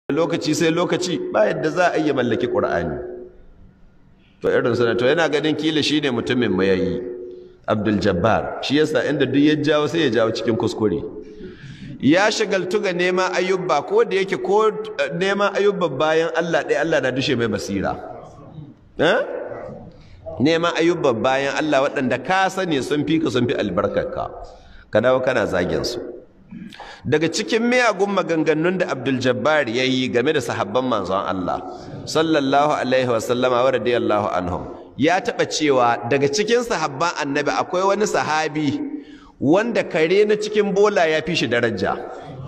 lokaci sai lokaci ba yadda za a iya mallaki ƙur'ani to irin sana to yana ganin kila shine mutumin mayayi Abdul Jabbar shi yasa inda duk ya jawo sai ya jawo cikin kuskure ya shagaltu ga neman ayyuba ko da yake ko neman ayyuba bayan Allah ɗaya Allah na dushe mai basira eh neman ayyuba bayan Allah waɗanda ka sani sun fi ka sun fi albarkarka ka dawo kana zagin su daga cikin miyagun maganganun da Abdul Jabbar ya yi game da sahabban manzon Allah sallallahu alaihi wa sallama wa radiyallahu anhum ya taɓa cewa daga cikin sahabban annabi akwai wani sahabi wanda kare na cikin bola ya fi shi daraja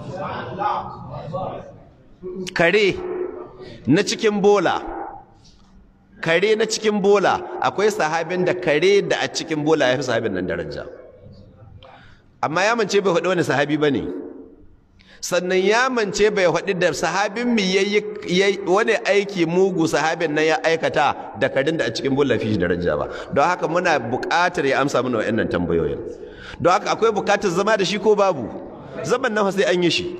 kare na cikin bola kare na cikin bola akwai sahabin da kare da a cikin bola ya fi sahabin nan daraja amma ya mance bai faɗi wani sahabi ba ne sannan ya mance bai faɗi da sahabin mi yayi wani aiki mugu sahabin nan ya aikata da karin da a cikin bola fi shi daraja ba don haka muna buƙatar ya amsa mana wa'annan tambayoyin don haka akwai buƙatar zama da shi ko babu zaman nan sai an yi shi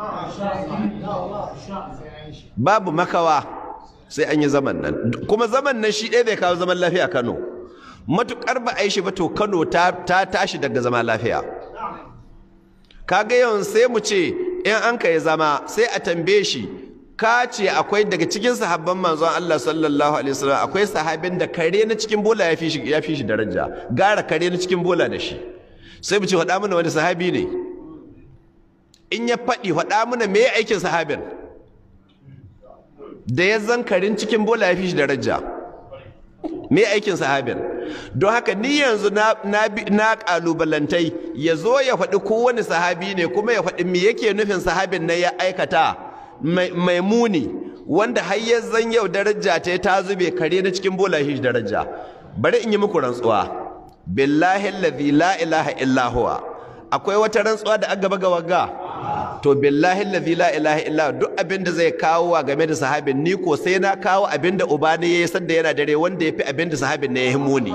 babu makawa sai an yi zaman nan kuma zaman nan shi ɗaya zai kawo zaman lafiya Kano matuƙar ba a yi shi ba to Kano ta tashi daga zama lafiya kaga yawan sai mu ce in an ka yi zama sai a tambaye shi ka ce akwai daga cikin sahabban manzon Allah sallallahu alaihi wasallam akwai sahabin da kare na cikin bola ya fi shi ya fi shi daraja gara kare na cikin bola da shi sai mu ce faɗa mana wani sahabi ne in ya faɗi faɗa mana me aikin sahabin da ya zan karin cikin bola ya fi shi daraja me aikin sahabin don haka ni yanzu na na kalubalantai ya zo ya faɗi kowane sahabi ne kuma ya faɗi me yake nufin sahabin na ya aikata mai muni wanda har ya zan yau daraja ta ta zube kare na cikin bola shi daraja bari in yi muku rantsuwa billahi allazi la ilaha illa huwa akwai wata rantsuwa da aka ga wagga to billahi allazi la ilaha illa duk abin da zai kawo wa game da sahabin ni ko sai na kawo abin da uba ne yayi sanda yana dare wanda yafi abin da sahabin ne ya muni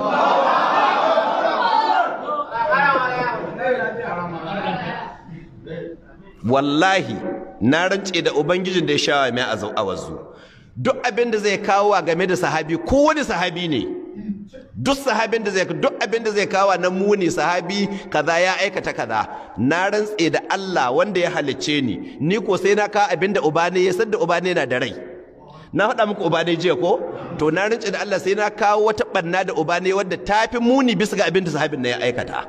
wallahi na rance da ubangijin da ya sha mai awazu duk abin da zai kawo wa game da sahabi ko wani sahabi ne duk sahabin da zai duk abin da zai kawo na muni sahabi kaza ya aikata kaza na rantse da Allah wanda ya halicce ni ni ko sai na kawo abin da ubane ya san da ubane na da rai na faɗa muku ubane jiya ko to na rantse da Allah sai na kawo wata banna da ubane wadda tafi muni bisa ga abin da sahabin na ya aikata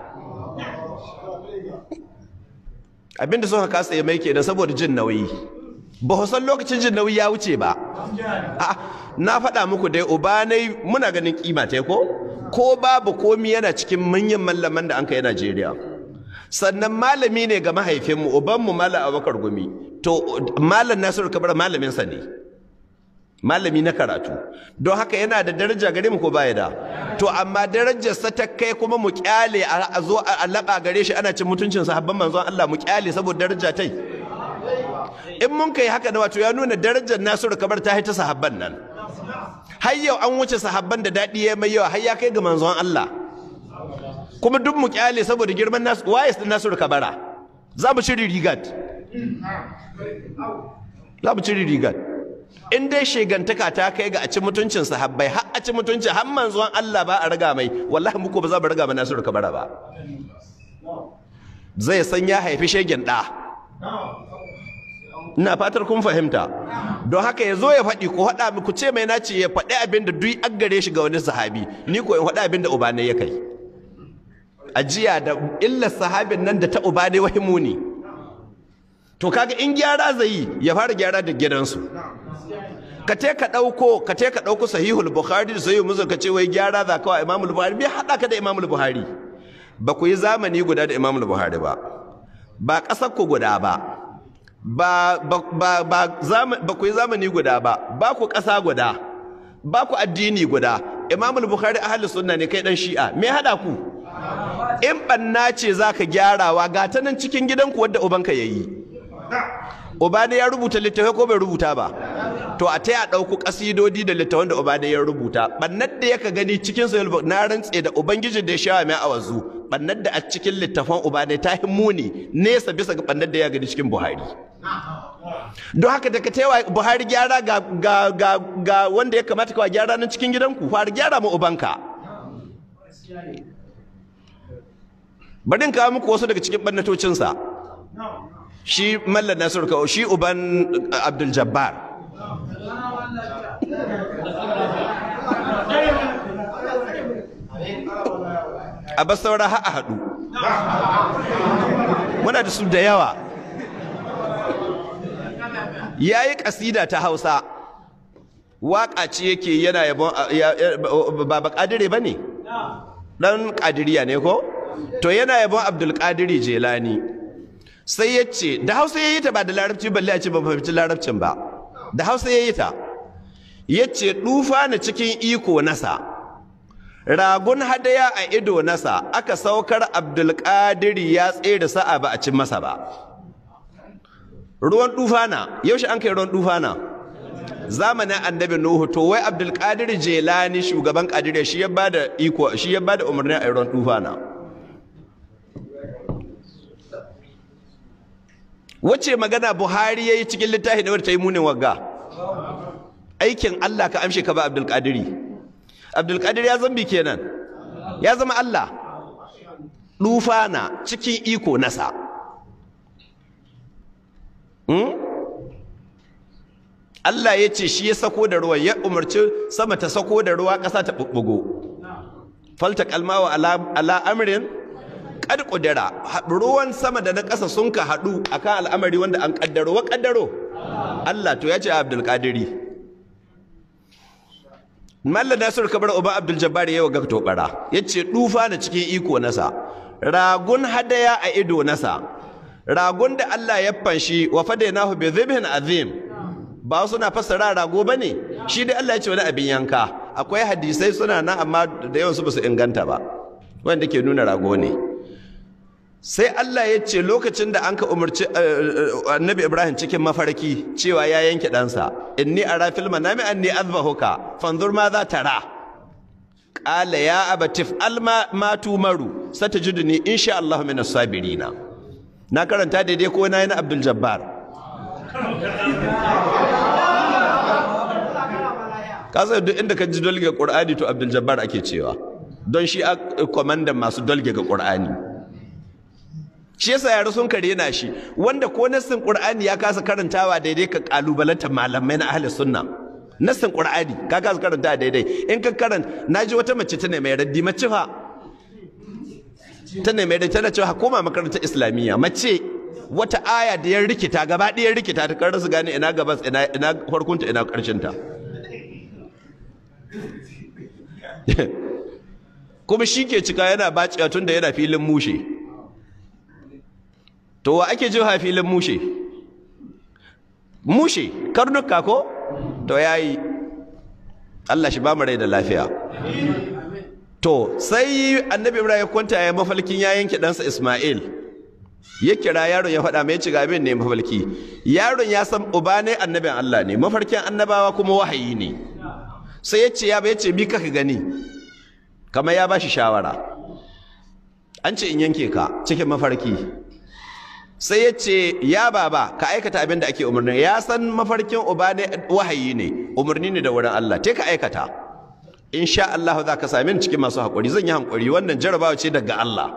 abin da suka kasa ya mai kenan saboda jin nauyi ba san lokacin jin nauyi ya wuce ba na faɗa muku dai ubanai muna ganin kima ta ko ko babu komi yana cikin manyan mallaman da an kai Najeriya sannan malami ne ga mahaifinmu ubanmu malam Abubakar Gumi to malam Nasiru Kabara malamin sa ne malami na karatu don haka yana da daraja gare mu ko baya da to amma darajar sa ta kai kuma mu kyale a zo a laba gare shi ana cin mutuncin sahabban manzon Allah mu kyale saboda daraja tai in mun kai haka na wato ya nuna darajar Nasiru Kabar ta haita sahabban nan har yau an wuce sahabban da daɗi ya mai yawa har ya kai ga manzon Allah kuma duk mu kyale saboda girman nasu waye su Nasiru Kabara za mu ciri rigat za mu ciri rigat in dai shegantaka ta kai ga a ci mutuncin sahabbai har a ci mutuncin har manzon Allah ba a raga mai wallahi muku ba za mu raga ma Nasiru Kabara ba zai san ya haifi shegen ɗa ina fatar kun fahimta don haka ya zo ya faɗi ko haɗa ku ce mai nace ya faɗi abin da duk an gare shi ga wani sahabi ni ko in faɗi abin da ubane ya kai ajiya da illar sahabin nan da ta ubane wahimu ne to kaga in gyara zai yi ya fara gyara da gidansu ka te ka ɗauko ka te ka ɗauko sahihul bukhari da sahihul muslim ka ce wai gyara za ka wa imamul buhari bai haɗa ka da imamul buhari ba ku yi zamani guda da imamul buhari ba ba ƙasar ku guda ba ba ba ba ba, ba ku yi zamani guda ba ba ku ƙasa guda ba ku addini guda imamul bukhari ahli sunna ne kai dan shi'a me hada ku in banna ce zaka gyarawa ga ta nan cikin gidanku wadda ubanka yayi uba ne ya rubuta littafai ko bai rubuta ba to a ta ya ɗauku ƙasidodi da littafan da uba da ya rubuta ɓannar da yaka gani cikin sahih na rantse da ubangiji da ya sha mai awazu ɓannar da a cikin littafan uba da ta muni nesa bisa ga ɓannar da ya gani cikin buhari don haka daga taiwa buhari gyara ga, ga, ga, ga wanda ya kamata kawa gyara nan cikin gidanku fara gyara ma ubanka bari in kawo muku wasu daga cikin ɓannatocinsa shi mallan nasiru kawo shi uban abdul jabbar a bas saura ha a haɗu muna da su da yawa ya yi ƙasida ta hausa waƙa ce yake yana yabon ba ba ƙadire ba ne ɗan ƙadiriya ne ko to yana yabon abdulkadiri jelani sai ya ce da hausa ya yi ta ba da larabci balle a ce ba fahimci larabcin ba da hausa ya yi ta ya ce ɗufa na cikin iko nasa ragun hadaya a ido nasa aka saukar abdulkadiri ya tsere sa'a ba a cin masa ba ruwan ɗufana yaushe an kai ruwan ɗufana zamanin annabi nuhu to wai abdulkadir jelani shugaban kadiriya shi ya bada iko shi ya bada umarni a ruwan ɗufana wace magana buhari ya yi cikin littafi da wadda ta yi munin wagga aikin allah ka amshe ka ba abdulkadiri abdulkadir ya zambi kenan ya zama allah ɗufana cikin iko nasa Allah ya ce shi ya sako da ruwa ya umarci sama ta sako da ruwa ƙasa ta ɓuɓɓugo falta kalmawa ala amrin kad ƙudura ruwan sama da na ƙasa sun ka haɗu akan al'amari wanda an ƙaddaro wa ƙaddaro Allah to ya ce Abdul Qadiri Malla Nasir Kabar Uba Abdul Jabbar yawa ga tobara yace dufa na cikin iko nasa ragun hadaya a ido nasa ragun da Allah ya fanshi wa fadainahu bi dhibhin azim ba suna fassara rago bane shi dai Allah ya ce wani abin yanka akwai hadisai suna nan amma da yawan su basu inganta ba wanda ke nuna rago ne sai Allah ya ce lokacin da an ka umarci annabi Ibrahim cikin mafarki cewa ya yanke ɗansa inni ara fil manami anni azbahuka fanzur ma za tara qala ya abatif alma ma tumaru satajiduni insha Allah min as-sabirina na karanta daidai ko na yi na Abdul Jabbar kasa duk inda ka ji dolge Qur'ani to Abdul Jabbar ake cewa don shi a komandan masu dolge ga Qur'ani shi yasa yaro sun kare na shi wanda ko nassin qur'ani ya kasa karantawa daidai ka kalubalanta malamai na ahli sunna nassin qur'ani ka kasa karanta daidai in ka karanta naji wata mace ta ne mai raddi mace fa ta ne mai raddi tana cewa koma makarantar islamiyya mace wata aya da ya rikita gaba ɗaya rikita ta karar su gane ina gabas ina ina farkonta ina karshen ta kuma shi ke cika yana baciya tun da yana filin mushe to wa ake jiha filin mushe mushe karnuka ko to yayi Allah shi ba mu rai da lafiya to sai annabi Ibrahim ya kwanta ya mafalkin ya yanke ɗansa Ismail ya kira yaron ya faɗa mai ci abin ne mafalki yaron ya san uba ne annabin Allah ne mafarkin annabawa kuma wahayi ne sai ya ce ya ba ya ce bi kaka gani kamar ya ba shi shawara an ce in yanke ka cikin mafarki sai ya ce ya baba ka aikata abin da ake umarni ya san mafarkin uba ne wahayi ne umarni ne da wurin Allah te ka aikata insha Allah za ka sami cikin masu haƙuri zan yi haƙuri wannan jarabawa ce daga Allah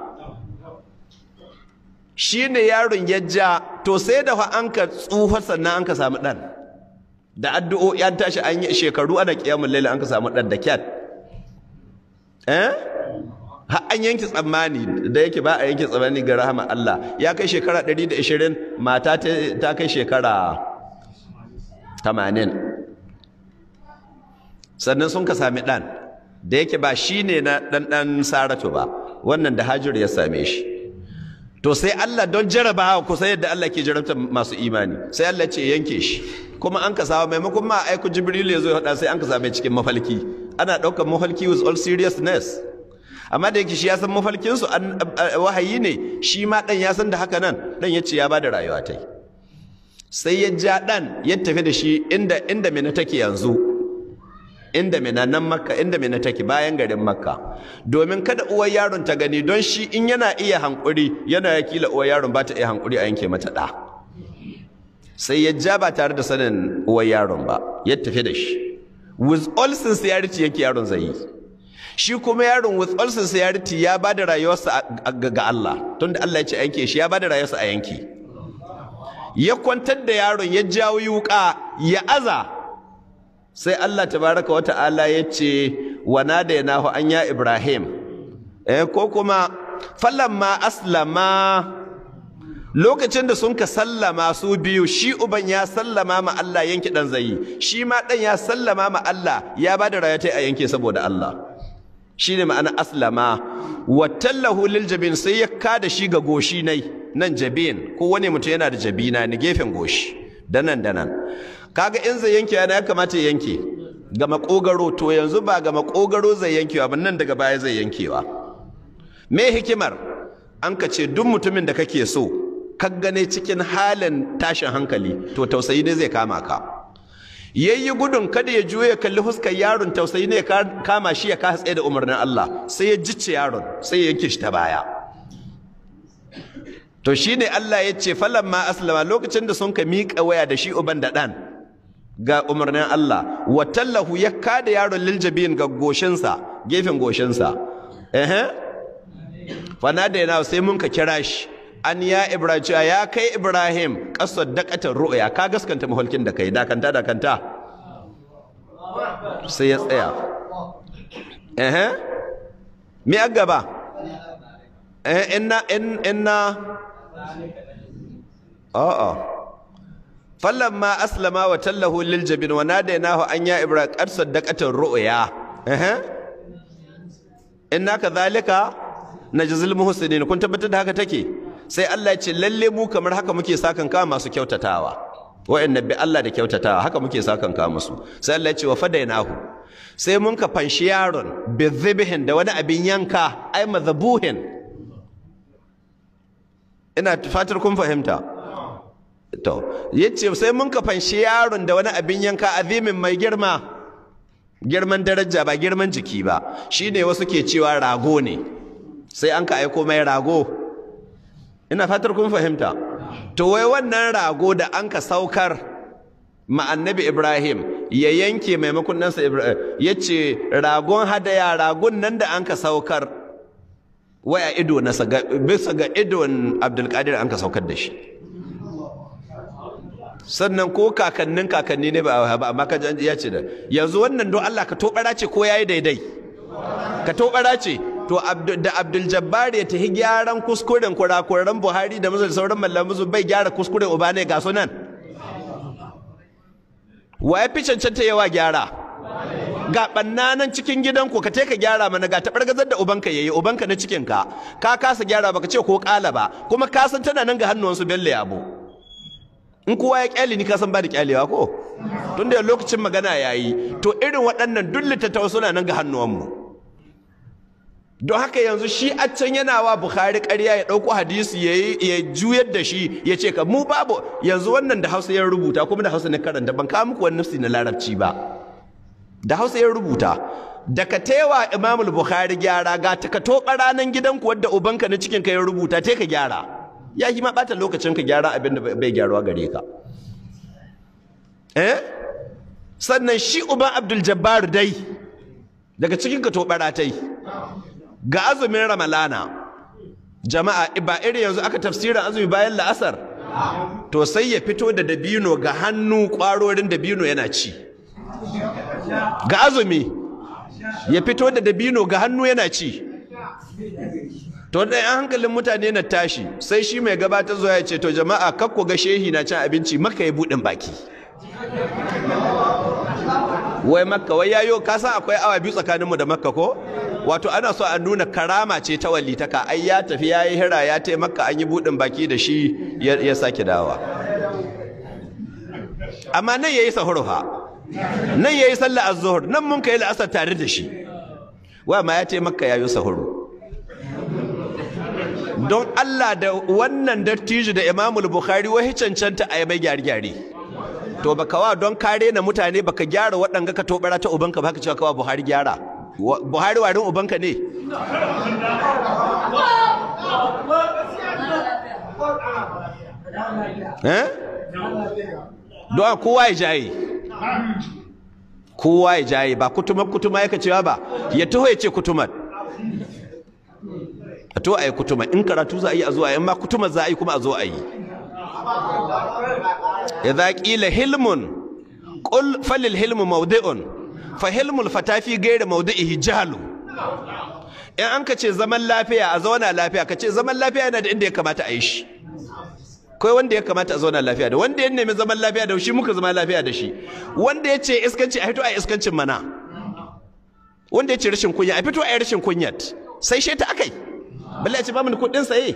shi ne yaron ya ja to sai da fa an ka tsufa sannan an ka samu ɗan da addu'o'i an tashi an yi shekaru ana kiyamun laila an ka samu ɗan da kyat eh an yanki tsammani da yake ba a yanki tsammani ga rahama Allah ya kai shekara 120 mata ta kai shekara 80 sannan sun ka sami ɗan da yake ba shi ne na ɗanɗan saratu ba wannan da hajjur ya same shi to sai Allah don jarabawa kusa yadda Allah ke jarabta masu imani sai Allah ce yanke shi kuma an ka samu maimakon ma aiku jibril ya zo ya haɗa sai an ka same cikin mafalki ana ɗaukar mafalki with all seriousness amma da yake shi ya san mafalkinsu wahayi ne shi ma ɗan ya san da haka nan ɗan ya ce ya ba da rayuwa ta sai ya ja ɗan ya tafi da shi inda inda mina take yanzu inda mina nan makka inda mina take bayan garin makka domin kada uwar yaron ta gani don shi in yana iya hankuri yana ya kila uwar yaron ba ta iya hankuri a yanke mata ɗa sai ya ja ba tare da sanin uwar yaron ba ya tafi da shi with all sincerity yake yaron zai yi shi kuma yaron with all sincerity ya ba da rayuwarsa ga Allah tunda Allah ya ce a yanke shi ya ba da rayuwarsa a yanke ya kwantar da yaron ya jawo yuka ya aza sai Allah tabaraka wata'ala ya ce wa nadaynahu an ya Ibrahim eh ko kuma falamma aslama lokacin da sun ka sallama su biyu shi uban ya sallama ma Allah yanke dan zai shi ma dan ya sallama ma Allah ya bada rayata a yanke saboda Allah shine ma'ana aslama wa tallahu lil jabin sai ya kada shi ga goshi nai nan jabin ko wani mutum yana da jabina ni gefen goshi danan danan kaga in zai yanke yana ya kamata ya yanke ga makogaro to yanzu ba ga makogaro zai yankewa ba nan daga baya zai yankewa me hikimar an ka ce duk mutumin da kake so ka gane cikin halin tashin hankali to tausayi ne zai kama ka yayi gudun kada ya juye kalli huskar yaron tausayi ne ya kama shi ya kasa tsaye da umarnin Allah sai ya jicce yaron sai ya yanke shi ta baya to shine Allah ya ce falamma aslama lokacin da sun ka miƙa waya da shi uban da ɗan ga umarnin Allah wa tallahu ya kada yaron liljabin ga goshinsa gefen goshinsa ehe fana da yana sai mun ka kira shi an ya ibrahim ya kai ibrahim kasar dakatar ru'ya ka gaskanta mahulkin da kai dakanta dakanta sai ya tsaya ehe me a gaba eh inna inna a'a falamma aslama wa tallahu lil jabin wa nadaynahu an ya ibrahim qad saddaqata ru'ya eh inna kadhalika najzil muhsinin kun tabbatar da haka take sai Allah ya ce lalle mu kamar haka muke sakan ka masu kyautatawa wa'annan bi Allah da kyautatawa haka muke sakan ka musu sai Allah ya ce wa fadainahu sai mun ka fanshi yaron bi dhibhin da wani abin yanka ai madhabuhin ina fatar kun fahimta to yace sai mun ka fanshi yaron da wani abin yanka azimin mai girma girman daraja ba girman jiki ba shine wasu ke cewa rago ne sai an ka aiko mai rago ina fatar kun fahimta to wai wannan rago da an ka saukar ma annabi Ibrahim ya yanke maimakon nansa Ibrahim yace ragon hadaya ragon nan da an ka saukar waya ido na bisa ga idon Abdulkadir an ka saukar da shi sannan ko kakannin kakanni ne ba amma ka ya ce da yanzu wannan don Allah ka tobara ce ko yayi daidai ka tobara ce to da Abdul Jabbar ya tahi gyaran kuskuren kurakuran Buhari da mazal sauran mallamu bai gyara kuskuren uba ne ga sunan wa ya fi cancanta yawa gyara ga bannanan cikin gidanku ka te ka gyara mana ga taɓargazar da ubanka yayi ubanka na cikinka ka kasa gyara baka ce ko ƙala ba kuma ka san tana nan ga hannuwansu bello yabo in kowa ya kyale ni ka san ba da kyalewa ko tun da lokacin magana yayi to irin waɗannan duk littattafa suna nan ga hannuwanmu don haka yanzu shi a can yana wa Bukhari ƙarya ya ɗauko hadisi ya juyar da shi ya ce ka mu babu yanzu wannan da Hausa ya rubuta kuma da Hausa ne karanta ban kawo muku wani nafsi na larabci ba da Hausa ya rubuta da ka tewa Imamul Bukhari gyara ga ta ka toɓa ranar gidanku wadda ubanka na cikin ka ya rubuta te ka gyara ya yi ma ɓata lokacin ka gyara abin da bai gyaruwa gare ka eh sannan shi uban Abdul Jabbar dai daga cikin ka toɓara ta yi ga azumin ramalana jama'a ba iri yanzu aka tafsirin azumi bayan la'asar to sai ya fito da dabino ga hannu kwarorin dabino yana ci ga azumi ya fito da dabino ga hannu yana ci to da yan hankalin mutane na tashi sai shi mai gabatar zuwa ya ce to jama'a kakko ga shehi na cin abinci maka ya buɗin baki wai makka wai yayo ka san akwai awa biyu tsakaninmu da makka ko wato ana so a nuna karama ce ta walitaka ai ya tafi ya yi hira ya tai makka an yi buɗin baki da shi ya sake dawa amma nan yayi sahur fa nan yayi sallah az-zuhr nan mun kai la'asar tare da shi wa ma ya tai makka yayi sahur don Allah da wannan dattijo da Imamul Bukhari wai cancanta a yi mai gyare-gyare to baka wa don kare na mutane baka gyara waɗanga ka tobara ta ubanka baka cewa kawa Buhari gyara Buhari warin ubanka ne eh don kowa ya jaye kowa ya jaye ba kutumar kutuma yaka cewa ba ya taho ya ce kutumar a to a yi kutuma in karatu za a yi a zo a yi ma kutuma za a yi kuma a zo a yi idza qila hilmun qul falil hilmu mawdi'un fa hilmul fatafi ghayra mawdi'ihi jahlu in an ka ce zaman lafiya a zauna lafiya ka ce zaman lafiya yana da inda ya kamata a yi shi kai wanda ya kamata a zauna lafiya da wanda ya nemi zaman lafiya da shi muka zama lafiya da shi wanda ya ce iskanci a fito a iskancin mana wanda ya ce rashin kunya a fito a yi rashin kunyat sai shi ta akai balle a ce ba mu kuɗin saye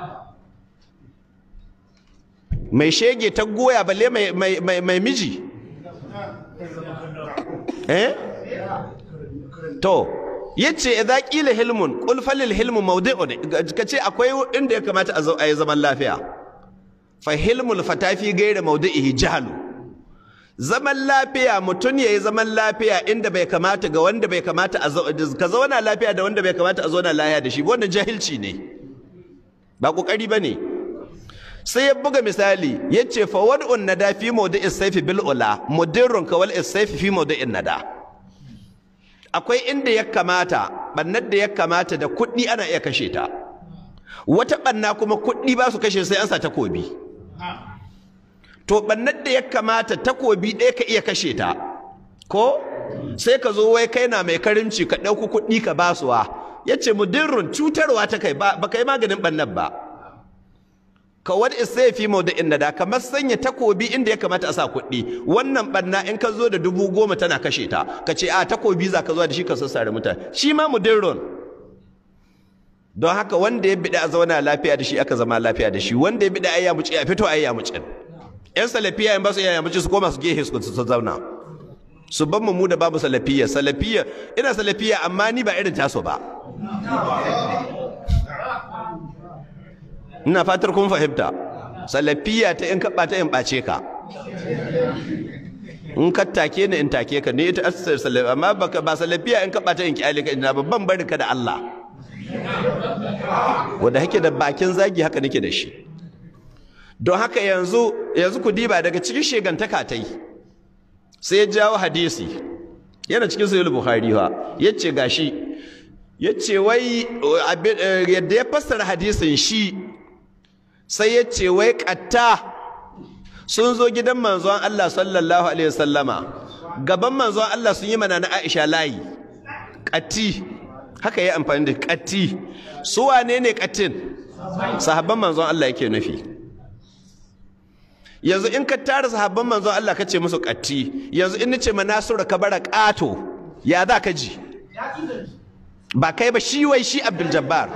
mai shege ta goya balle mai miji eh to yace idza qila hilmun qul falil hilmu mawdi'un kace akwai inda ya kamata a yi zaman lafiya fa hilmul fatafi gaira mawdi'ihi jahlu zaman lafiya mutun yayi zaman lafiya inda bai kamata ga wanda bai kamata a ka zauna lafiya da wanda bai kamata a zauna lafiya da shi wannan jahilci ne ba kokari bane sai ya buga misali yace fa wad'un nada fi mawdi'is sayfi bil ula mudirrun kawal is-sayfi fi mawdi'in nada akwai inda ya kamata bannar da ya kamata da kuɗi ana iya kashe ta wata banna kuma kuɗi ba su kashe sai an sa takobi to bannar da ya kamata takobi ɗaya ka iya kashe ta ko sai ka zo wai kai na mai karimci ka ɗauki kuɗi ka basuwa ya ce mudirrun cutarwa ta kai ba ka yi maganin bannar ba ka wani isai fi da inda da kamar sanya takobi inda ya kamata a sa kuɗi wannan banna in ka zo da dubu goma tana kashe ta ka ce a takobi za ka zo da shi ka sassare mutane shi ma mudirrun don haka wanda ya bida a zauna lafiya da shi aka zama lafiya da shi wanda ya bida ayya muci a fito ayya muci yan salafiya in ba su ayya muci su koma su gehe su su zauna su ban mu da babu salafiya salafiya ina salafiya amma ni ba irin taso ba ina fatar kun fahimta salafiya ta in kaɓa ta in ɓace ka in ka take ni in take ka ni ita asar salafiya amma ba salafiya in kaɓa ta in kyale ka ina babban bari ka da Allah wanda hake da bakin zagi haka nake da shi don haka yanzu yanzu ku diba daga cikin shegantaka ta yi sai ya jawo hadisi yana cikin sahih bukhari fa yace gashi yace wai yadda ya fassara hadisin shi sai yace wai qatta sun zo gidan manzon Allah sallallahu alaihi wasallama gaban manzon Allah sun yi mana na Aisha layi qatti haka yi amfani da ƙatti su wane ne ƙattin sahabban manzon Allah yake nufi yanzu in ka tara sahabban manzon Allah ka ce musu ƙatti yanzu in nace ma Nasiru ka bara ƙato ya za ka ji ba kai ba shi wai shi Abdul Jabbar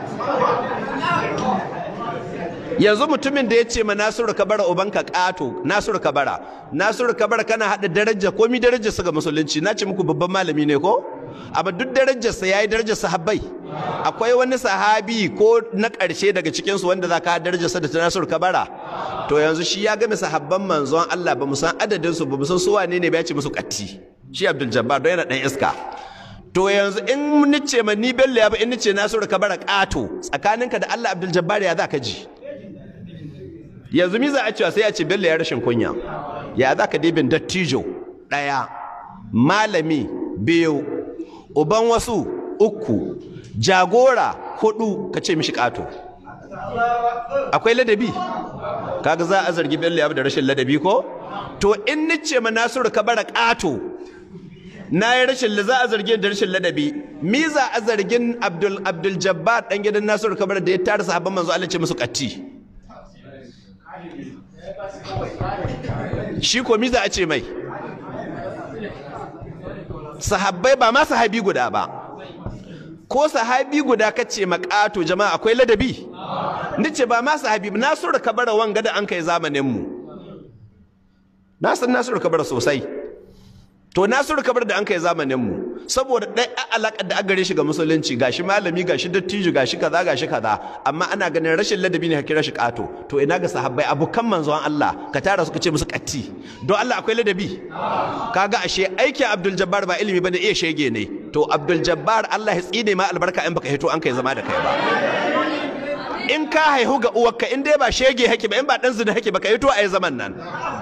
yanzu mutumin da ya ce ma Nasiru ka bara ubanka ƙato Nasiru ka bara Nasiru ka bara kana haɗa daraja komi darajar su ga musulunci na ce muku babban malami ne ko amma duk darajarsa ya yi darajar sahabbai akwai wani sahabi ko na ƙarshe daga cikinsu wanda za ka darajarsa da tunasur kabara to yanzu shi ya game sahabban manzon Allah ba mu san adadinsu ba mu san su wane ne ba ya ce musu ƙatti shi Abdul Jabbar don yana ɗan iska to yanzu in nice ma ni bello ya ba in nice nasiru kabara ƙato tsakaninka da Allah Abdul Jabbar ya za ka ji yanzu mi za a cewa sai a ce bello ya rashin kunya ya za ka dibin dattijo ɗaya malami biyu uban wasu uku jagora hudu ka ce mishi kato akwai ladabi kaga za a zargi bello ya da rashin ladabi ko to in nice ma nasiru ka bara kato na yi rashin za a zargi da rashin ladabi mi za a zargin abdul abdul jabbar dan gidan nasiru ka bara da ya tara sahabban manzo Allah ce musu katti shi ko mi za a ce mai sahabbai ba ma sahabi guda ba ko sahabi guda kace makato jama'a akwai ladabi nace ba ma sahabi nasiru kabara wanga da an kai zamanin mu na san nasiru kabara sosai to nasiru kabara da an kai zamanin mu saboda ɗaya alaƙar da gare shi ga musulunci gashi malami gashi dattijo gashi kaza gashi kaza amma ana ganin rashin ladabi ne hakira shi ƙato to ina ga sahabbai abokan manzon Allah ka tara suka ce musu ƙatti don Allah akwai ladabi kaga ashe aikin Abdul Jabbar ba ilimi bane iya shege ne to Abdul Jabbar Allah ya tsine ma albarka in baka hito an kai zama da kai ba in ka haihu ga uwarka in dai ba shege hake ba in ba dan zina hake ba ka hito a yi zaman nan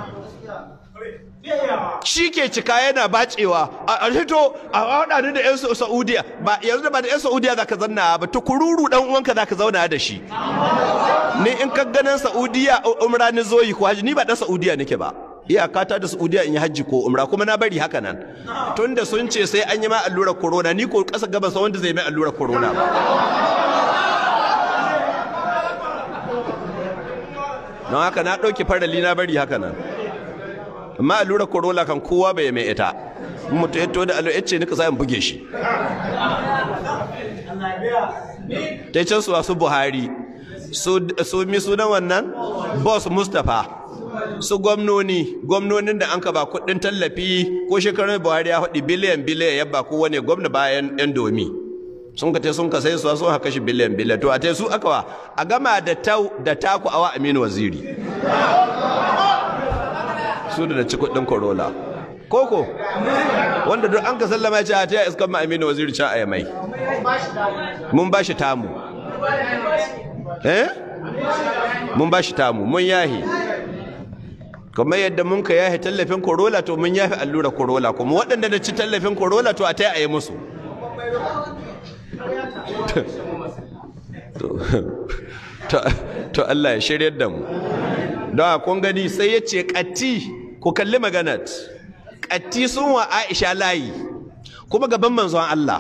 shi ke cika yana bacewa a hito a haɗa ni da 'yan saudiya ba yanzu da ba da 'yan saudiya za ka zanna ba tukururu dan uwanka za ka zauna da shi ni in ka ganin saudiya umra ni zoyi ko haji ni ba dan saudiya nake ba iyaka ta da saudiya in yi hajji ko umra kuma na bari haka nan tunda sun ce sai an yi ma allurar corona ni ko kasa gaba sa wanda zai mai allurar corona ba don haka na ɗauki farali na bari haka nan amma allurar corona kan kowa bai mai ita mutu ya to da allo ce nika sayan buge shi ta can su wasu buhari su mi sunan wannan boss mustapha su gwamnoni gwamnonin da an ka ba kudin tallafi ko shekarun buhari ya haɗi biliyan biliyan yabba ko wane gwamna bayan yan domi sun ka te sun ka sai su sun haka shi biliyan biliyan to a te su aka wa a gama da tau da taku awa aminu waziri su da ci kudin corolla koko wanda duk an ka sallama ya ce a taya iskan ma aminu waziri can a mai mun ba shi tamu eh mun ba shi tamu mun yahi kamar yadda mun ka yahi tallafin corolla to mun yahi allura corolla kuma waɗanda da ci tallafin corolla to a taya a yi musu to Allah ya shiryar da mu don kun gani sai ya ce ƙatti ku kalli maganat ƙatti sun wa Aisha layi kuma gaban manzon Allah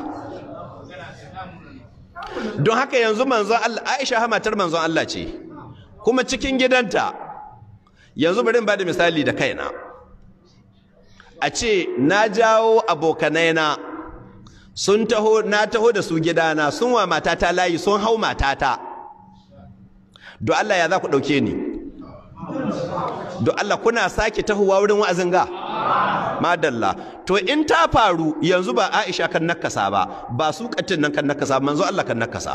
don haka yanzu manzon Allah Aisha hamatar manzon Allah ce kuma cikin gidanta yanzu bari in ba da misali da kaina a ce na jawo abokanaina sun taho na taho da su gidana sun wa matata layi sun hau matata don Allah ya za ku ɗauke ni don Allah kuna sake tahowa wurin wa'azin ga madalla to in ta faru yanzu ba Aisha kan nakasa ba ba su katin nan kan nakasa manzo Allah kan nakasa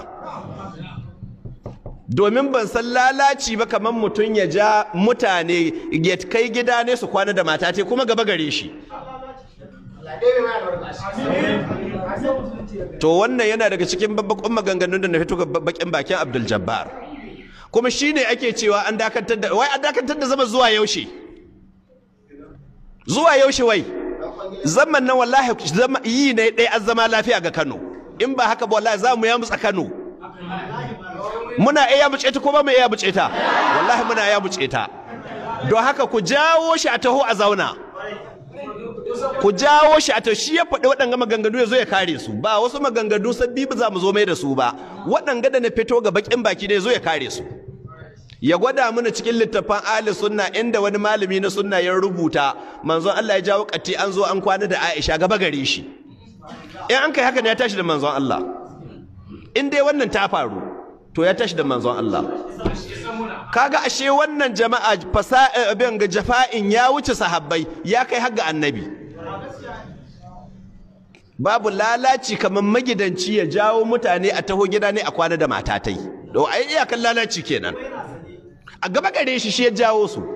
domin ban san lalaci ba kamar mutum ya ja mutane ya kai gida ne su kwana da mata te kuma gaba gare shi to wannan yana daga cikin babban maganganun da na fito ga bakin bakin Abdul Jabbar kuma shine ake cewa an dakatar da wai an dakatar da zama zuwa yaushe zuwa yaushe wai zaman nan wallahi zama yi ne dai an zama lafiya ga Kano in ba haka ba wallahi za mu ya mutsa Kano muna iya buce ta ko ba mu iya buce ta wallahi muna iya buce ta don haka ku jawo shi a taho a zauna ku jawo shi a shi ya faɗi waɗanga maganganu ya zo ya kare su ba wasu maganganu sabbi ba za mu zo mai da su ba waɗanga da na fito ga bakin baki ne zo ya kare su ya gwada mana cikin littafin ahli sunna inda wani malami na sunna ya rubuta manzon Allah ya jawo kati an zo an kwana da Aisha gaba gare shi in an kai haka ne ya tashi da manzon Allah in dai wannan ta faru to ya tashi da manzon Allah kaga ashe wannan jama'a fasa abin ga jafa'in ya wuce sahabbai ya kai har ga annabi babu lalaci kamar magidanci ya jawo mutane a taho gida ne a kwana da matatai to ai iyakan lalaci kenan a gaba gare shi shi ya jawo su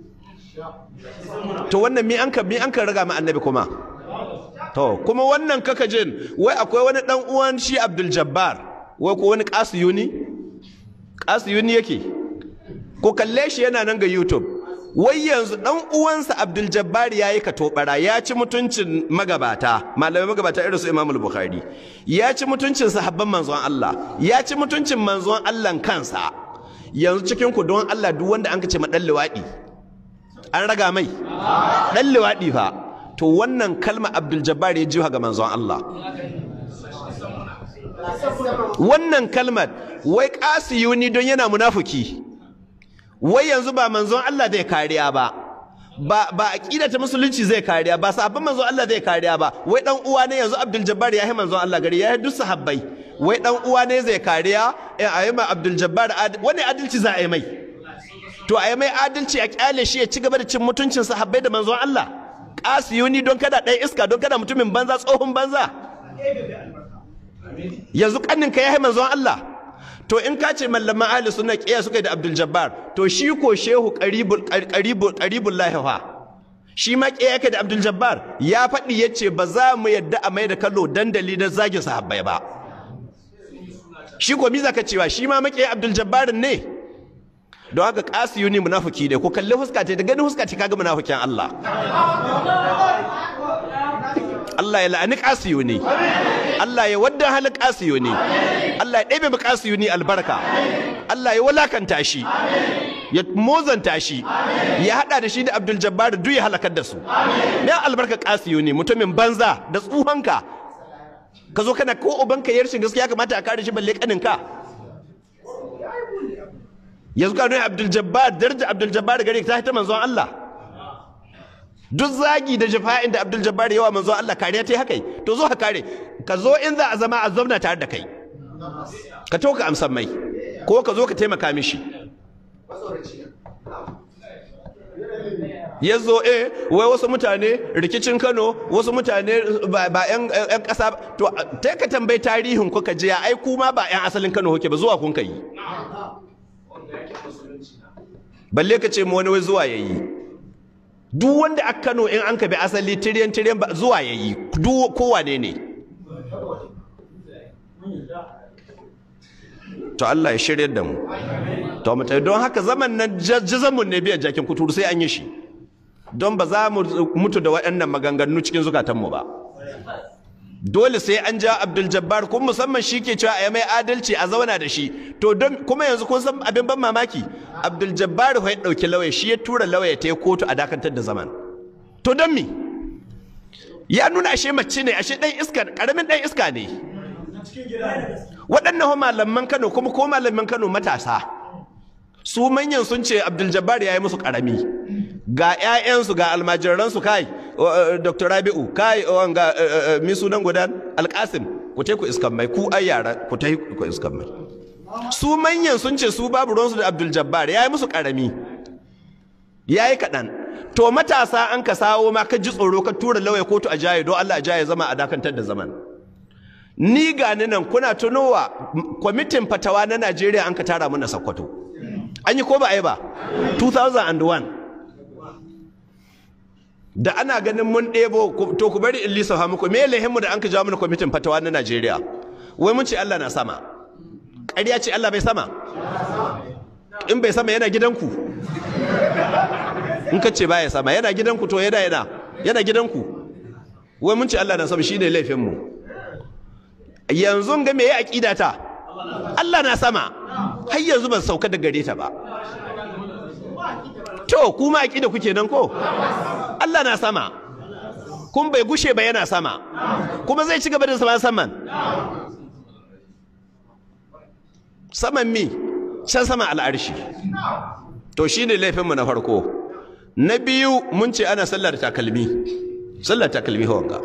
to wannan mi an ka mi an ka raga ma annabi kuma to kuma wannan kaka jin wai akwai wani dan uwan shi Abdul Jabbar wai ko wani Qasiyuni Qasiyuni yake ko kalle shi yana nan ga YouTube wai yanzu dan uwansa Abdul Jabbar yayi katobara ya ci mutuncin magabata malamai magabata irin su Imam Bukhari ya ci mutuncin sahabban manzon Allah ya ci mutuncin manzon Allah kansa yanzu cikin ku don Allah duk wanda an kace madan liwadi an raga mai dan liwadi fa to wannan kalma Abdul Jabbar ya jiwa ga manzon Allah wannan kalmar wai kasiyuni don yana munafuki wai yanzu ba manzon Allah zai kariya ba ba ba aqida ta musulunci zai kariya ba sahabban manzon Allah zai kariya ba wai dan uwa ne yanzu Abdul Jabbar ya yi manzon Allah gari ya yi duk sahabbai wai dan uwa ne zai kariya in ayi ma Abdul Jabbar wani adalci za a yi mai to a yi mai adalci a kyale shi ya ci gaba da cin mutuncin sahabbai da manzon Allah kasiyuni don kada ɗan iska don kada mutumin banza tsohon banza yanzu kannin ka yayi manzon Allah to in ka ce mallaman ahli sunna kiyaye suka yi da Abdul Jabbar to shi ko shehu qaribul qaribul qaribul lahifa shi ma kiyaye ka da Abdul Jabbar ya faɗi yace ba za mu yadda a mai da kallo dandali na zagin sahabbai ba shi ko mi zaka cewa shi ma makiyaye Abdul Jabbar ne don haka kasiyuni munafiki ne ko kalli huska ta da ganin huska ta kaga munafikin Allah Allah ya la'ani kasiyuni Allah ya wadda halin kasiyuni Allah ya ɗebe mu kasiyuni albarka Allah ya walakanta shi ya mozanta shi ya hada da shi da Abdul Jabbar duk ya halakar da su me albarka kasiyuni mutumin banza da tsuhanka ka zo kana ko ubanka yarshin gaskiya kamata a kare shi balle kaninka yanzu ka nuna Abdul Jabbar daraja Abdul Jabbar gare ta ta manzon Allah duk zagi da jafa'in da Abdul Jabbar yawa manzo Allah kariya ta haka to zo ka kare ka zo in za a zama a zauna tare da kai ka to ka amsan mai ko ka zo ka taimaka mishi ya zo eh wai wasu mutane rikicin Kano wasu mutane ba yan yan kasa to ta ka tambayi tarihin ku ka je ai kuma ba yan asalin Kano kuke ba zuwa kun kai balle ka ce mu wani wai zuwa yayi duk wanda aka Kano in an ka bi asali tiryan tiryan zuwa yayi duk kowane ne to Allah ya shirye da mu to mu don haka zaman nan jazamun ne biyan jakin kuturu sai an yi shi don ba za mu mutu da waɗannan maganganu cikin zukatanmu ba dole sai an ja Abdul Jabbar kuma musamman shi ke cewa a mai adalci a zauna da shi to don kuma yanzu kun san abin ban mamaki Abdul Jabbar ya dauki lauya shi ya tura lauya ta kotu a dakantar da zaman to don me ya nuna ashe mace ne ashe dan iska karamin dan iska ne waɗannan malaman Kano kuma ko malaman Kano matasa su manyan sun ce Abdul Jabbar ya yi musu karami ga 'ya'yansu ga almajiransu kai Dr. Rabi'u kai wanga mi sunan gudan Alkasim ku tai ku iskan mai ku ai yara ku tai ku iskan mai su manyan sun ce su babu ruwansu da Abdul Jabbar yayi musu karami yayi kadan to matasa an ka sawo ma ka ji tsoro ka tura lauya kotu a jaye don Allah a jaye zama a dakantar da zaman ni ga ni nan kuna tunowa kwamitin fatawa na Najeriya an ka tara mana Sokoto an yi ko ba ai ba 2001 da ana ganin mun ɗebo to ku bari in lissafa muku me lehinmu da an ka jawo mana kwamitin fatawa na Najeriya wai mun ce Allah na sama ƙarya ce Allah bai sama in bai sama yana gidanku in ka ce baya sama yana gidanku to yana yana yana gidanku wai mun ce Allah na sama shine laifin mu yanzu ga me ya aqida ta Allah na sama har yanzu ban sauka da gare ta ba to kuma aqida kuke nan ko Allah na sama kun bai gushe ba yana sama kuma zai ci gaba da sama saman saman mi can sama al'arshi to shine laifinmu na farko na biyu mun ce ana sallar takalmi sallar takalmi hawanga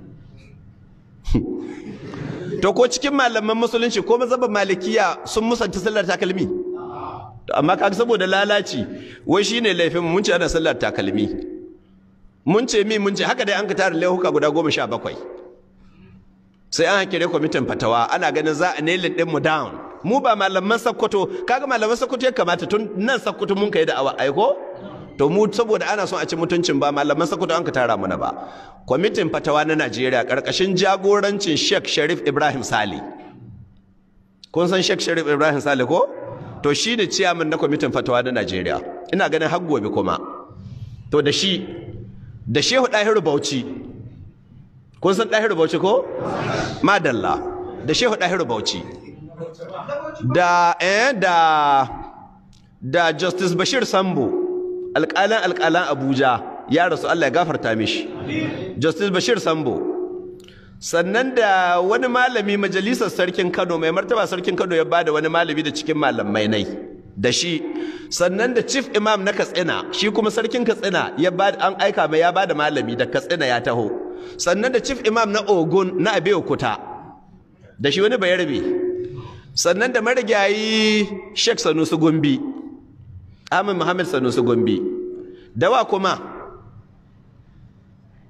to ko cikin malaman musulunci ko mazhaban malikiya sun musanta sallar takalmi to amma kaga saboda lalaci wai shine laifin mun ce ana sallar takalmi mun ce mi mun ce haka dai an ka tara laihuka guda goma sha bakwai sai an hakire kwamitin fatawa ana ganin za a nailin ɗin mu down mu ba malaman sakkwato kaga malaman sakkwato ya kamata tun nan sakkwato mun kai da awa aiko to mu saboda ana son a ci mutuncin ba malaman sakkwato an ka tara mana ba kwamitin fatawa na Najeriya karkashin jagorancin Sheikh Sharif Ibrahim Sale kun san Sheikh Sharif Ibrahim Sale ko to shi ne ciyaman na kwamitin fatawa na Najeriya ina ganin har gobe kuma to da shi da Shehu Dahiru Bauchi kun san Dahiru Bauchi ko madalla da Shehu Dahiru Bauchi da eh da da Justice Bashir Sambo alƙalan alƙalan Abuja ya rasu Allah ya gafarta mishi Justice Bashir Sambo sannan da wani malami majalisar sarkin Kano mai martaba sarkin Kano ya bada wani malami da cikin malamai nai da shi sannan da chief imam na Katsina shi kuma sarkin Katsina ya bada an aika mai ya bada malami da Katsina ya taho sannan da chief imam na Ogun na Abeokuta da shi wani bayarbe sannan da marigayi Sheikh Sanusi Gombe Ahmad Muhammad Sanusi Gombe da wa kuma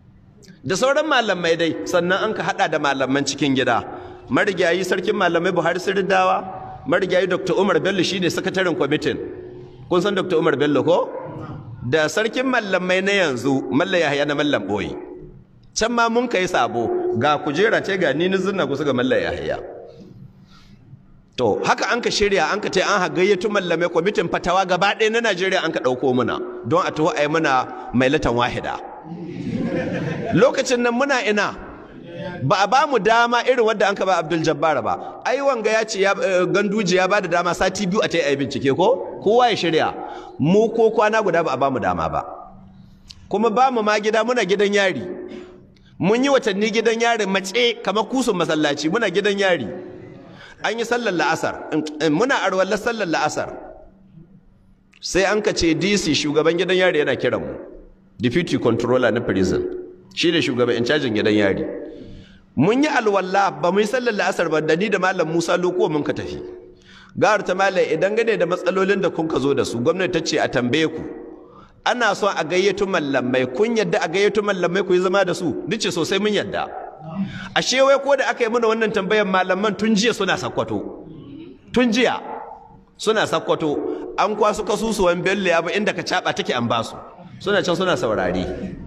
da sauran malamai dai sannan an ka hada da malaman cikin gida marigayi sarkin malamai buhari sirdawa marigayi dr umar bello shine sakataren kwamitin kun san dr umar bello ko da sarkin malamai na yanzu malla yahaya na mallam boyi can ma mun kai sabo ga kujera ce ga ni nizunna kusa ga malla yahaya to haka an ka shirya an ka ce an hagayyatu mallamai kwamitin fatawa gaba ɗaya na najeriya an ka ɗauko muna don a taho a yi muna mai latan wahida lokacin nan muna ina ba a ba mu dama irin wadda an ka ba abdul jabbar ba ai wanga ya ce ganduji ya ba da dama sati biyu a ta yi bincike ko kowa ya shirya mu ko kwana guda ba a ba mu dama ba kuma ba mu ma gida muna gidan yari mun yi watanni gidan yari mace kamar kusun masallaci muna gidan yari an yi sallar la'asar muna arwallar sallar la'asar sai an ka ce dc shugaban gidan yari yana kiran mu deputy controller na prison shi ne shugaban in cajin gidan yari mun yi alwala ba mu yi sallar la'asar ba da ni da malam musa lokuwa mun ka tafi gawar ta malam idan gane da matsalolin da kun ka zo da su gwamnati ta ce a tambaye ku ana son a gayyato mallamai kun yadda a gayyato mallamai ku yi zama da su nace sosai mun yadda ashe wai ko da aka yi mana wannan tambayar malaman tun jiya suna sakkwato tun jiya suna sakkwato an kwasu kasusuwan bello ya ba inda ka caba take an basu suna can suna saurari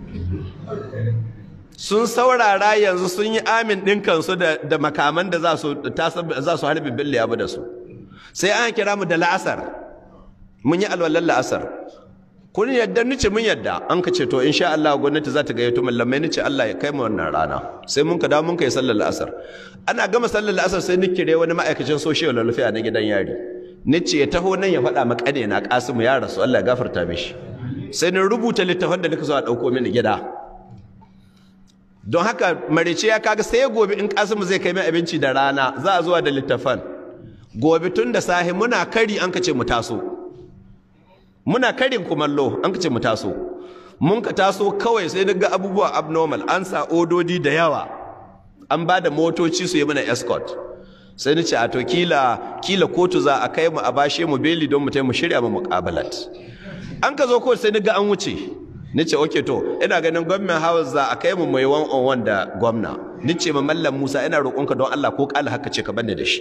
sun saurara yanzu sun yi amin ɗin kansu da makaman da za su harbi bello ya da su sai an kira mu da la'asar mun yi alwalar la'asar kun yadda nice mun yadda an ka ce to insha Allah gwamnati za ta gayyato mallamai nice Allah ya kai mu wannan rana sai mun ka dawo mun kai sallar la'asar ana gama sallar la'asar sai ni kire wani ma'aikacin social welfare na gidan yari nice ya taho nan ya faɗa ma kane na Kasimu ya rasu Allah ya gafarta mishi sai ni rubuta littafin da nika so a ɗauko mini gida don haka marice ya kaga sai gobe in Kasimu zai kai mai abinci da rana za a zuwa da littafan gobe tun da sahi muna kari an ka ce mu taso muna karin kumallo an kace mu taso mun ka taso kawai sai daga abubuwa abnormal an sa ododi da yawa an ba da motoci su yi mana escort sai nace a to kila kila kotu za a kai mu a bashe mu beli don mu tai mu shirya mu muqabalat an ka zo kotu sai naga an wuce nace okay to ina ganin government house za a kai mu mai one on one da gwamna nace ma mallam Musa ina roƙonka don Allah ko kala haka ce ka banne da shi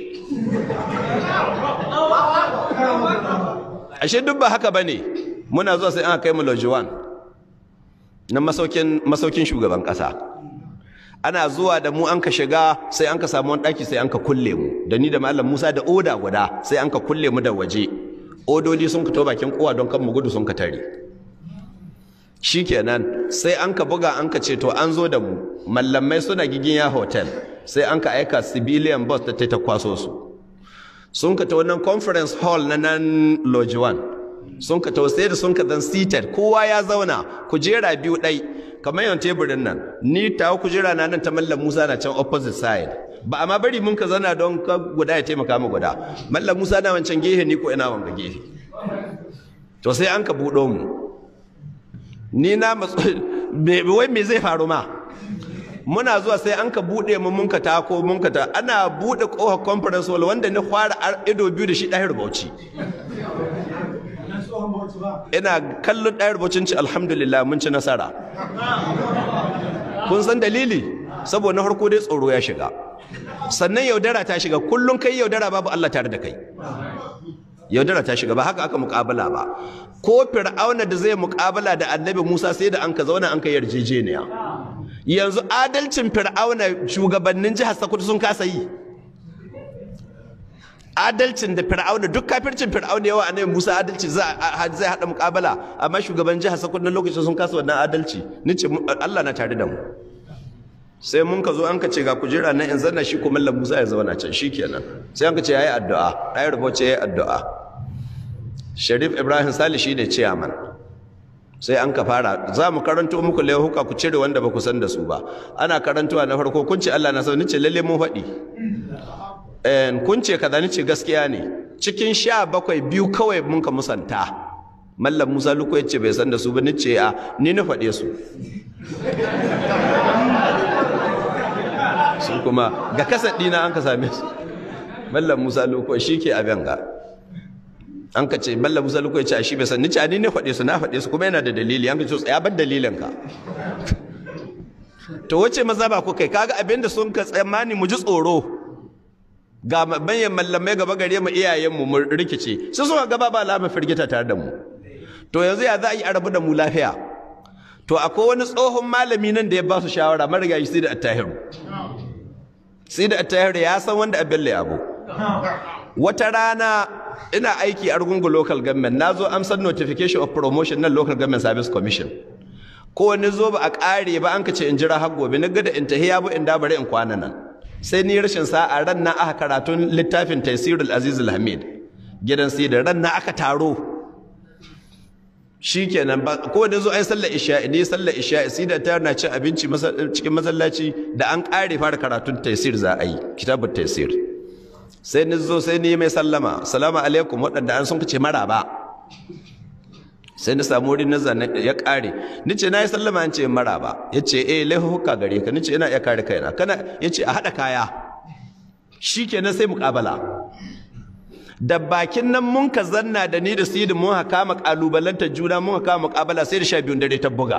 ashe duk ba haka bane muna zuwa sai an kai mu lodge 1 na masaukin masaukin shugaban kasa ana zuwa da mu an ka shiga sai an ka samu wani daki sai an ka kulle mu da ni da mallam Musa da oda guda sai an ka kulle mu da waje ododi sun ka to bakin kowa don kan mu gudu sun ka tare shikenan sai an ka buga an ka ce to an zo da mu mallamai suna giginya hotel sai an ka aika civilian bus ta ta kwaso su sun ka ta wannan conference hall na nan lodge 1 sun ka sai da sun ka zan seated kowa ya zauna kujera biyu ɗai kamar yawan teburin nan ni tawo kujera na nan ta mallam musa na can opposite side ba amma bari mun ka zauna don ka guda ya taimaka mu guda mallam musa na wancan gehe ni ko ina wanga gehe to sai an ka buɗo mu ni na wai me zai faru ma muna zuwa sai an ka buɗe mu mun ka tako mun ka ta ana buɗe ƙofar conference hall wanda ni fara ido biyu da shi ɗahir bauchi ina kallon ɗahir baucin ci alhamdulillah mun ci nasara kun san dalili saboda na harko dai tsoro ya shiga sannan yaudara ta shiga kullum kai yaudara babu Allah tare da kai yaudara ta shiga ba haka aka muƙabala ba ko fir'auna da zai muƙabala da annabi Musa sai da an ka zauna an ka yarjejeniya yanzu adalcin fir'auna shugabannin jihar Sokoto sun kasa yi adalcin da fir'auna duk kafircin fir'auna yawa annabi Musa adalci zai hada muƙabala amma shugaban jihar Sokoto na lokacin sun kasa wannan adalci nace Allah na tare da mu sai mun ka zo an ka ce ga kujera nan in zanna shi kuma mallam Musa ya zauna can shikenan sai an ka ce yayi addu'a dai rubuce yayi addu'a Sharif Ibrahim Sali shi ne chairman sai an ka fara za mu karanto muku laihuka ku cire wanda ba ku san da su ba ana karantowa na farko kun ce Allah na sau ce lalle mun faɗi kun ce kaza ni ce gaskiya ne cikin sha bakwai biyu kawai mun ka musanta mallam Musa Luko ya ce bai san da su ba ni ce a ni na faɗe su sun kuma ga kasar ɗina an ka same su mallam Musa Luko shi ke abin ga an ka ce mallam Musa Luko ya ce a shi bai san ni ce a ni ne faɗe su na faɗe su kuma yana da dalili an ka ce tsaya bar dalilin ka to wace maza ba ku kai kaga abinda sun ka tsammani mu ji tsoro ga manyan mallamai gaba gare mu iyayenmu mu rikice sai suka gaba ba lama firgita tare da mu to yanzu ya za a yi arabu da mu lafiya to akwai wani tsohon malami nan da ya ba su shawara marigayi sai da attahiru sai da attahiru ya san wanda abin abu wata rana ina aiki a Argungu local government na zo amsar notification of promotion na local government service commission ko wani zo ba a ƙare ba an ka ce in jira har gobe na gada in tahiya bu in dabare in kwana nan sai ni rashin sa'a ran na aka karatun littafin taisirul aziz hamid gidan sai da ran na aka taro shikenan ba ko da zo ai sallar isha ne sallar isha sai da ta na cin abinci cikin masallaci da an ƙare fara karatun taisir za a yi kitabut taisir sai ni zo sai ni mai sallama salamu alaikum waɗanda an sun kace maraba sai na samu wurin nazar ya kare ni ce na yi sallama an ce maraba ya ce eh laifuka gare ka ni ce ina iya kare kaina kana ya ce a haɗa kaya shi kenan sai muƙabala da bakin nan mun ka zanna da ni da sidin mun haka mu kalubalanta juna mun haka muƙabala sai da sha biyun dare ta buga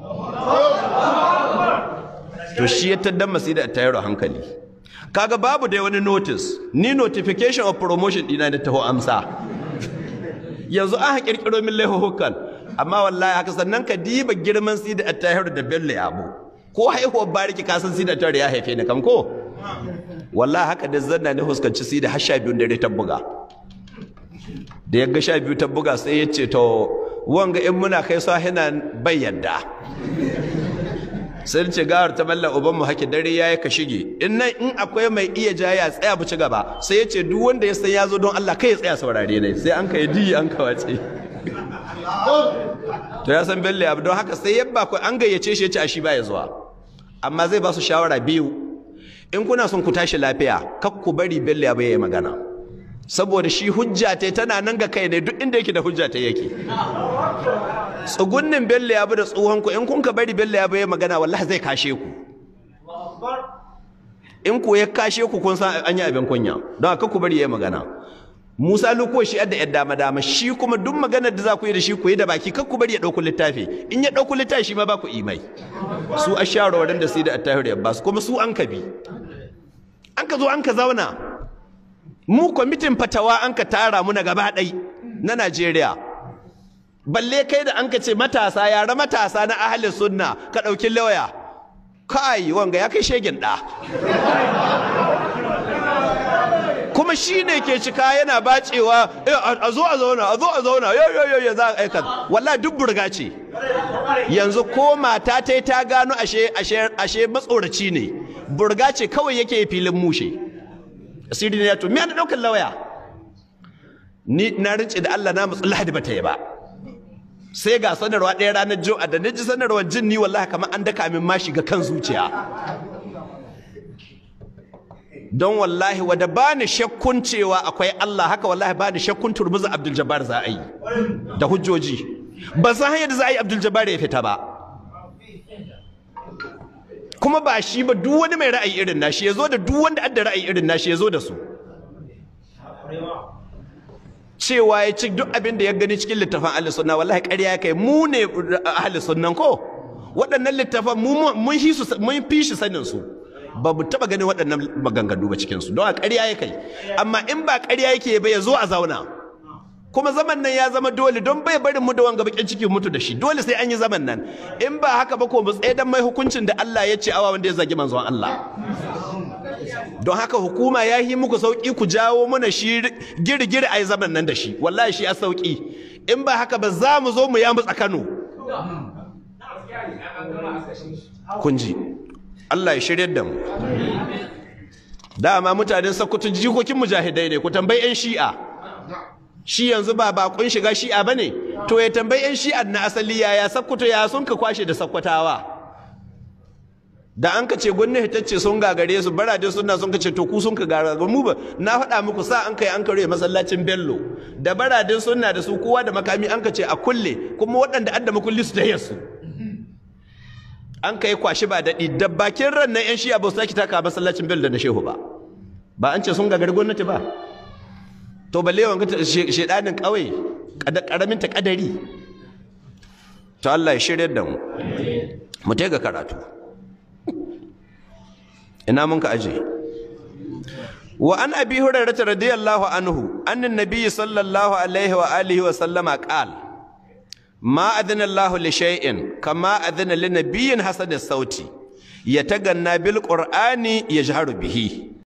to shi ya taddan masu da tayar hankali kaga babu da wani notice ni notification of promotion dina da taho amsa yanzu an kirkiro min laihuhukan amma wallahi haka sannan ka diba girman sida at-tahir da bello yabo ko haihuwar bariki ka san sida at ya haife ni kam ko wallahi haka da zanna ne huskanci sida har sha biyu dare ta buga da ya ga sha biyu ta buga sai ya ce to wanga in muna kai sahina bai yadda sai ce gawar ta malla uban mu hake dare yayi ka shige in nan in akwai mai iya jaya tsaya bu ci gaba sai ya ce duk wanda ya san ya zo don Allah kai ya tsaya saurare ne sai an kai diyi an kawace to ya san belle abu don haka sai yabba ku an gayyace shi ya ce a shi ba ya zuwa amma zai ba su shawara biyu in kuna son ku tashi lafiya kak ku bari belle abu yayi magana saboda shi hujja ta tana nan ga kai ne duk inda yake da hujja ta yake tsugunnin bello ya bi da tsohon ku in kun ka bari bello ya bai magana wallahi zai kashe ku in ku ya kashe ku kun san an yi abin kunya don haka ku bari ya magana Musa luko shi yadda yadda dama dama shi kuma duk maganar da za ku yi da shi ku yi da baki kar ku bari ya ɗauku littafi in ya ɗauku littafi shi ma ba ku imai su a shawarwarin da su da attahir ya basu kuma su an ka bi an ka zo an ka zauna mu kwamitin fatawa an ka tara mu na gaba ɗai na Najeriya balle kai da an ka ce matasa yara matasa na ahli sunna ka ɗauki lauya kai wanga ya kai shegin ɗa kuma shi ne ke cika yana bacewa a zo a zauna a zo a zauna yo yo yo za a aika wallahi duk burga ce yanzu ko mata ta ta gano ashe ashe ashe matsoraci ne burga ce kawai yake filin mushe asiri ne ya to me ana daukar lauya ni na rince da Allah na mutsu lahadi bata yi ba sai ga sanarwa ɗaya ranar juma'a da naji sanarwar jin ni wallahi kamar an daka min ma shiga kan zuciya don wallahi wadda ba ni shakkun cewa akwai Allah haka wallahi ba ni shakkun turmuza Abdul Jabbar za a yi da hujjoji ba san hanyar da za a yi Abdul Jabbar ya fita ba kuma ba shi ba duk wani mai ra'ayi irin nashi ya zo da duk wanda adda ra'ayi irin nashi ya zo da su cewa ya ci duk abin da ya gani cikin littafin ahli sunna wallahi ƙarya ya kai mu ne ahli sunnan ko waɗannan littafan mun fi shi sanin su ba mu taba ganin waɗannan maganganu ba cikinsu don a ƙarya ya kai amma in ba ƙarya yake ba ya zo a zauna kuma zaman nan ya zama dole don bai barin mu da wanga bakin ciki mutu da shi dole sai an yi zaman nan in ba haka ba ko mu tsaye dan mai hukuncin da Allah ya ce awa wanda ya zagi manzon Allah don haka hukuma ya yi muku sauki ku jawo mana shi girgiri a yi zaman nan da shi wallahi shi a sauki in ba haka ba za mu zo mu ya mutsa Kano kun ji Allah ya shirya da mu dama mutanen sakkwato jikokin mujahidai ne ku tambayi 'yan shi'a shi yanzu ba bakon shiga shi'a ba ne to ya tambayi 'yan shi'a na asali yaya sakkwato ya sun ka kwashe da sakkwatawa da an ka ce gwamnati ta ce sun gagare su barade suna sun ka ce to ku sun ka gagare mu ba na faɗa muku sa an kai an kare masallacin bello da baradin suna da su kowa da makami an ka ce a kulle kuma waɗanda an da makulli su da yasu an kai kwashi ba daɗi da bakin ran nan 'yan shi'a ba su sake taka masallacin bello da na shehu ba ba an ce sun gagari gwamnati ba to balle wanga shedanin ƙauye ƙaramin ta ƙadari to Allah ya shirya da mu mu ga karatu ina mun ka aje wa an abi hurairah radiyallahu anhu annan nabiyyi sallallahu alaihi wa alihi wa sallama qal ma adana Allah li shay'in kama adana li nabiyyin hasan sauti yataganna bil qur'ani yajharu bihi